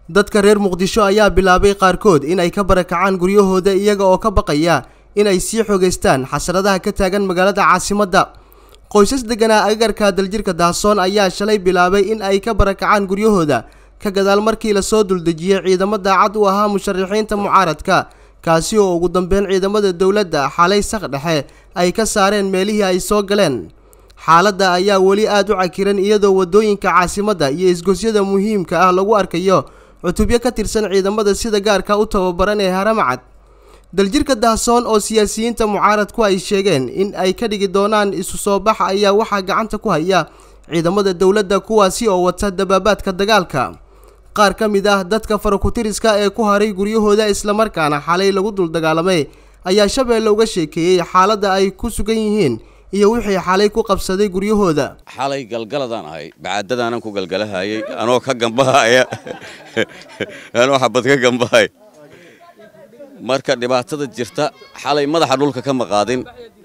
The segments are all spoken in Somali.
dadka reer muqdisho ayaa bilaabay qaarkood in ay ka barakacaan guryahooda iyaga oo ka baqaya in ay sii xogeystaan xasradaha ka taagan magaalada caasimadda qoysas deganaa agagarka daljirka daasoon ayaa shalay bilaabay in ay ka barakacaan guryahooda ka gadaal markii lasoo duldejiyey ciidamo daacad u ahaa musharaxiinta mucaaradka kaasi oo ugu dambeyn ciidamada dowladda xalay saq dhexe ay ka saareen meelihii ay soo galeen xaaladda ayaa weli aada u cakiran iyadoo waddooyinka caasimadda iyo isgosyada muhiimka ah lagu arkayo cutubyo ka tirsan ciidamada sida gaarka u tababaran ee haramacad daljirka dahsoon oo siyaasiyiinta mucaaradku ay sheegeen in ay ka dhigi doonaan isu soo bax ayaa waxaa gacanta ku haya ciidamada dowladda kuwaasi oo wata dabaabaadka dagaalka qaar ka mid ah dadka farakutiriska ee ku haray guryahooda islamarkaana xalay lagu dul dagaalamay ayaa shabeelle uga sheekeeyey xaaladda ay ku sugan yihiin iyo wixii xalay ku qabsaday guryahooda xalay galgaladaan ahay bacaadadaanan ku galgalahayay anoo ka gambahaya anoo xabad ka gambahay marka dhibaatada jirta xalay madaxa dhulka ka maqaadin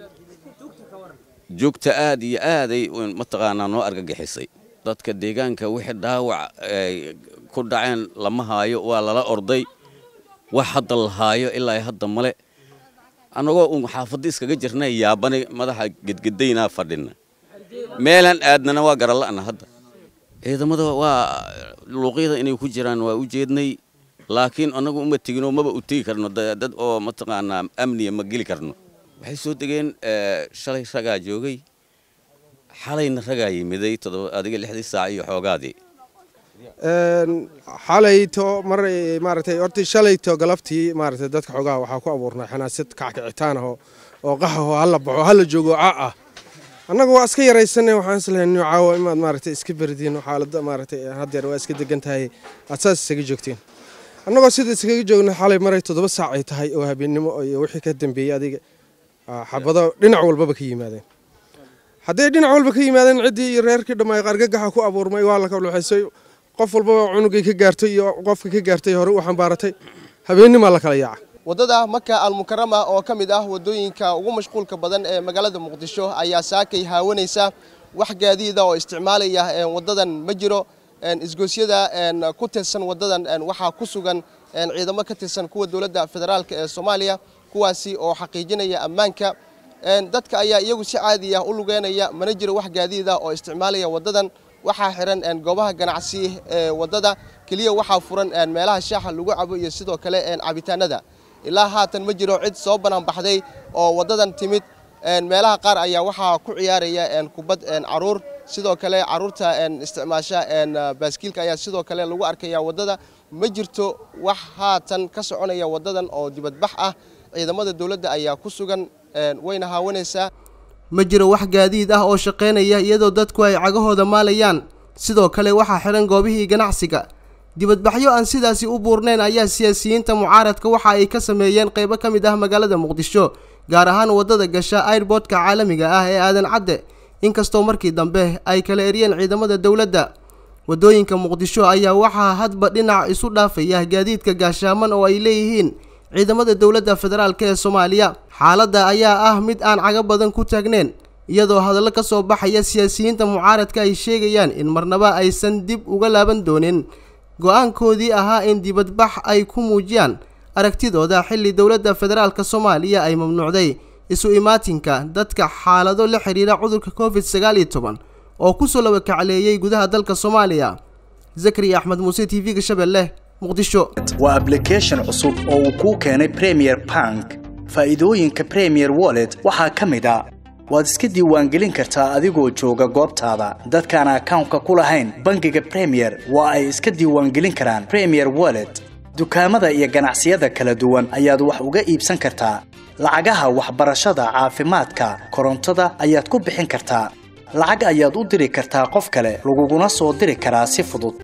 joogta aad iyo aaday mataqaanaa noo argagixisay dadka deegaanka wixii dhaawac ku dhaceen lama haayo waa lala orday wax hadda la haayo ilaa hadda male annagoo uun xaafadda iskaga jirnay yaabani madaxa gedgedaynaa fadhina meelaan aadnana waa garala'na hadda ciidamada waa luuqyada inay ku jiraan waa u jeednay laakiin annagu uma teginoo maba u tegi karno dad oo mataqaanaa amniya ma geli karno waxay soo degeen shalay ragaa joogay xalayna ragaa yimiday adiga lixdii saac iyo xoogaadii xalayto mar maaragtay horta shalayto galabtii maaragtay dadka xoogaha waxaa ku abuurnay xanaasad kackicitaan ah oo qaxaho hala baxo hala joogo ca ah annaga waa iska yaraysanay waxaan islahay nin caawa imaad maaragtay iska berdiin xaaladda maaragtay haddeer waa iska degan tahay aad saas isaga joogteen annagoo sida iskaga joogna xalay maray toddoba saac ay tahay oo habeennimo iyo wixii ka dambeeyey adiga xabado dhinac walbaba ka yimaadeen hadday dhinac walba ka yimaadeen ciddii iyo reerkii dhammaay qargagaxa ku abuurmay waa la kabluxaysay qof walbaba cunugay ka gaartay iyo qofka ka gaartay hore u xambaaratay habeennimaa la kala yaaca waddada maka almukarama oo ka mid ah waddooyinka ugu mashquulka badan ee magaalada muqdisho ayaa saakay haawanaysa wax gaadiida oo isticmaalaya waddadan ma jiro isgoosyada ku tirsan waddadan waxaa ku sugan ciidamo ka tirsan kuwa dowladda federaalk ee soomaaliya kuwaasi oo xaqiijinaya ammaanka dadka ayaa iyagu si caadi ah u lugeynaya mana jiro wax gaadiida oo isticmaalaya waddadan waxaa xiran goobaha ganacsi ee waddada keliya waxaa furan meelaha shaaxa lagu cabo iyo sidoo kale cabitaanada ilaa haatan ma jiro cid soo banaanbaxday oo waddadan timid meelaha qaar ayaa waxaa ku ciyaaraya kubad caruur sidoo kale caruurta isticmaasha baaskiilka ayaa sidoo kale lagu arkaya waddada ma jirto wax haatan ka soconaya waddadan oo dibadbax ah ciidamada dowladda ayaa ku sugan wayna haawanaysaa ma jiro wax gaadiid ah oo shaqaynaya iyadoo dadku ay cagahooda maalayaan sidoo kale waxaa xihan goobihii ganacsiga dibadbaxyo aan sidaasi u buurnayn ayaa siyaasiyiinta mucaaradka waxa ay ka sameeyeen qaybo ka mid ah magaalada muqdisho gaar ahaan waddada gasha airboodka caalamiga ah ee aadan cadde inkastoo markii dambe ay kala eryeen ciidamada dowladda waddooyinka muqdisho ayaa waxaa hadba dhinac isu dhaafaya gaadiidka gaashaaman oo ay leeyihiin ciidamada dowladda federaalk ee soomaaliya xaaladda ayaa ah mid aan cago badan ku taagneyn iyadoo hadallo ka soo baxaya siyaasiyiinta mucaaradka ay sheegayaan in marnaba aysan dib uga laaban doonin go-aankoodii ahaa in dibadbax ay ku muujiyaan aragtidooda xilli dowladda federaalk soomaaliya ay mamnuucday isu imaatinka dadka xaalado la xidhiira cudurka covid sagaal iyo toban oo kusoo laba kacleeyey gudaha dalka soomaaliya zakariya axmed muuse t v-ga shabeelle muqdisho waa ablication cusub oo uu kuu keenay premier bank faa'iidooyinka premier wallet waxaa ka mid a waad iska diiwaangelin kartaa adigoo jooga goobtaada dadkaan akawnka ku lahayn bangiga premier waa ay iska diiwaangelin karaan premier wallet dukaamada iyo ganacsiyada kala duwan ayaad wax uga iibsan kartaa lacagaha waxbarashada caafimaadka korontada ayaad ku bixin kartaa lacag ayaad u diri kartaa qof kale laguguna soo diri karaa si fudud